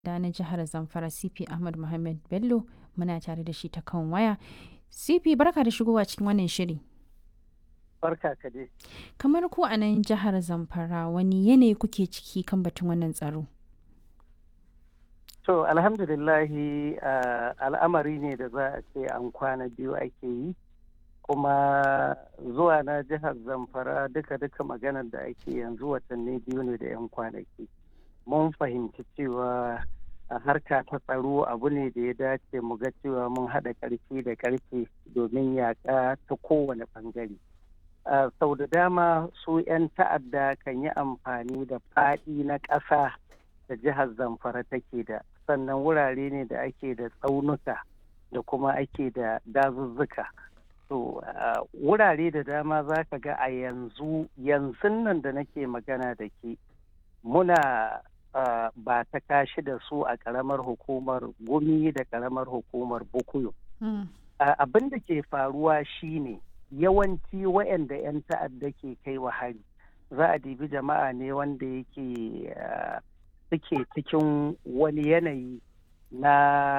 da na jihar Zamfara CP Ahmad Muhammad Bello muna tare da shi ta kan waya. CP barka da shigowa cikin wannan shiri. Barka ka dai. Kamar ku a nan jihar Zamfara wani yanayi kuke ciki kan batun wannan tsaro? To alhamdulillahi al'amari ne da za a ce an kwana biyu ake yi kuma zuwa na jihar Zamfara duka-duka maganar da ake yanzu watanni biyu ne da 'yan kwanaki. Mun fahimci cewa a harka ta tsaro abu ne da ya dace mu ga cewa mun haɗa ƙarfi da ƙarfe domin yaƙa ta kowane ɓangare. sau da dama su 'yan ta'adda kan yi amfani da faɗi na ƙasa da jihar zamfara take da sannan wurare ne da ake da tsaunuka da kuma ake da dazuzzuka to wurare da dama za ka ga a yanzu yanzu nan da nake magana da ke muna ba ta kashi da su a ƙaramar hukumar gumi da ƙaramar hukumar bukuyo abin da ke faruwa shine yawanci waɗanda 'yan ta'adda ke kai wa hari za a dibi jama'a ne wanda yake suke cikin wani yanayi na